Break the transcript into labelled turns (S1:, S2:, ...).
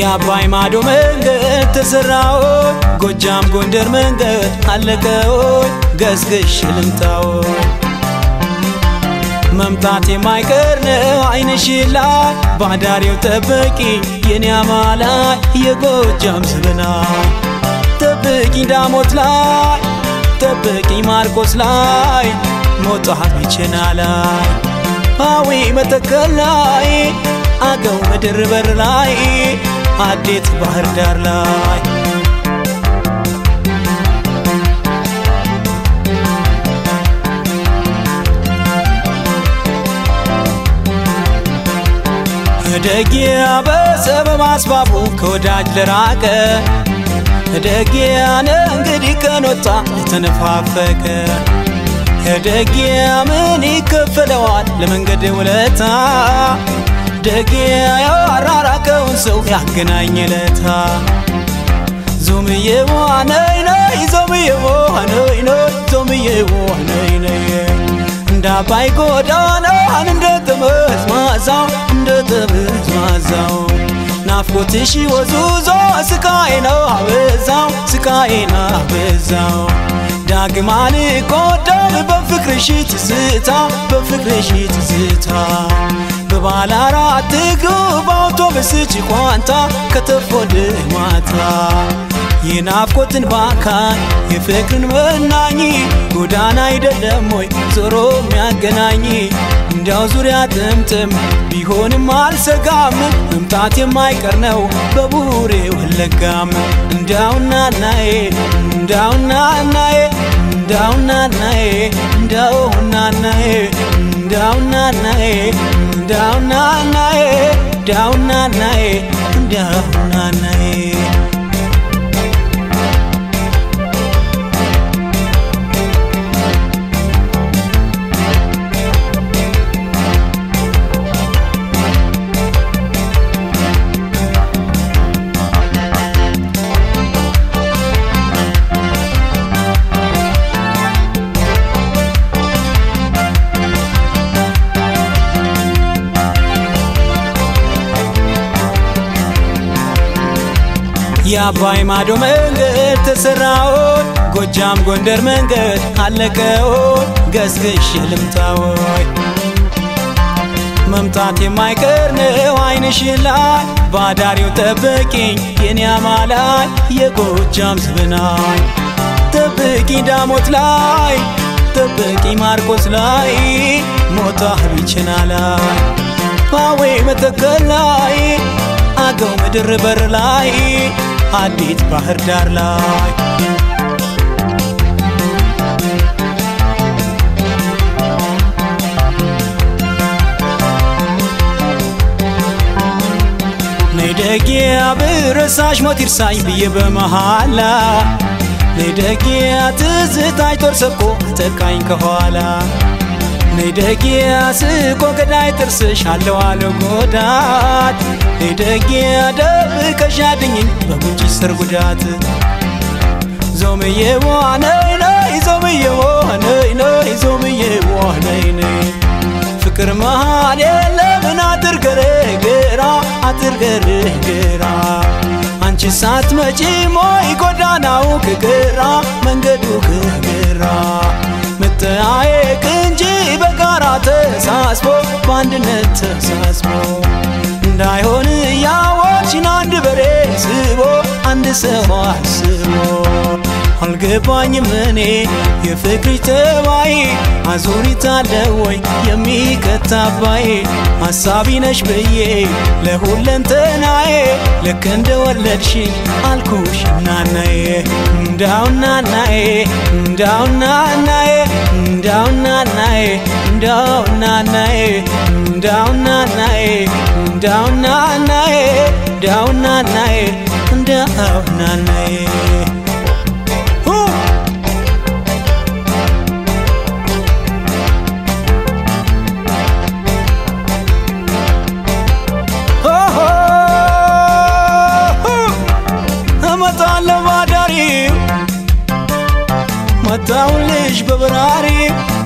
S1: የአባይ ማዶ መንገድ ተሰራው ጎጃም ጎንደር መንገድ አለቀው ገስግሽ ልምታው መምጣት የማይቀር ነው አይንሽ ላይ ባዳሪው ጠበቂ የኔ አማላይ የጎጃም ስብናይ ጠብቂ ዳሞት ላይ ጠብቂ ማርቆስ ላይ ሞጣ ቢቸና ላይ አዊ መተከል ላይ አገው ምድር በር ላይ አዴት ባህር ዳር ላይ ደጊያ በሰበብ አስባቡ ከወዳጅ ለራቀ ደጊያነ እንግዲህ ቀኖታ የተነፋፈቀ ደጊያ ምን ይከፈለዋል ለመንገድ ውለታ ደጊያ ያራራቀውን ሰው ያገናኝ ለታ ዞምዬ ዋነይ ነይ ዞምዬ ዋነይ ነይ ዞምዬ ዋነይ ነይ እንደ አባይ ጎዳናን እንደ ጠመዝማዛው እንደ ጠመዝማዛው ናፍቆትሽ ወዙዞ ስቃይ ነው አበዛው ስቃይ ነው አበዛው ዳግማ ልቆደር በፍቅርሽ ትዝታ በፍቅርሽ ትዝታ በባለ አራት እግሩ በአውቶብስ ጭቋንታ ከተፎድ ማታ የናፍቆትን ባካኝ የፍቅርን መናኝ ጎዳና አይደለም ወይ ዞሮ የሚያገናኝ እንዲያው ዙሪያ ጥምጥም ቢሆንም አልሰጋም መምጣት የማይቀር ነው በቡሬ ወለጋም እንዳውና ናዬ እንዳውና ናዬ እንዳውና ናዬ እንዳውና ናዬ እንዳውና ናዬ እንዳውና ናዬ እንዳውና ናዬ እንዳውና ናዬ የአባይ ማዶ መንገድ ተሰራውን ጎጃም ጎንደር መንገድ አለቀውን ገስግሽ ልምታወይ መምጣት የማይቀር ነው አይንሽ ላይ ባዳሪው ጠብቂኝ የኔ አማላይ የጎጃም ስብናይ ጠብቂ ዳሞት ላይ ጠብቂ ማርቆስ ላይ ሞታ ቢችና ላይ ፓዌ መተከል ላይ አገው ምድር በር ላይ አዲት ባህር ዳር ላይ ነይደጊያ ብረሳሽ ሞት ይርሳኝ ብዬ በመሃላ ነይደጊያ ትዝታኝ ጦር ሰብቆ አጠቃኝ ከኋላ ነይደጊያ ስቆ ገዳይ ጥርስሽ አለው አለ ጎዳት ነይደጊያ ደብቀሽ አድኝኝ በጉንጭሽ ስር ጉዳት ዞምዬ ዋነይ ነይ ዞምዬ ዋነይ ነይ ዞምዬ ዋነይ ነይ ፍቅር መሃል የለምን አጥር ገረገራ አጥር ገረገራ አንቺ ሳትመጪ ሞይ ጎዳናው ከገራ መንገዱ ከገራ መጠያየቅ እንጂ በጋራ ተሳስቦ በአንድነት ተሳስቦ እንዳይሆን እያወቅሽን አንድ በሬ ስቦ አንድ ሰው አስቦ አልገባኝም እኔ የፍቅሪ ተባይ አዙሪት አለ ወይ የሚከታባይ ሐሳቢ ነሽ ብዬ ለሁለንተናዬ ልክ እንደ ወለድሽኝ አልኩሽ እናናዬ እንዳው እናናዬ እንዳው እናናዬ እንዳው እናናዬ እንዳው እናናዬ እንዳው እናናዬ እንዳው እናናዬ እንዳው እናናዬ እንዳው እናናዬ እመጣለሁ ባዳሪው መጣሁልሽ በበራሪ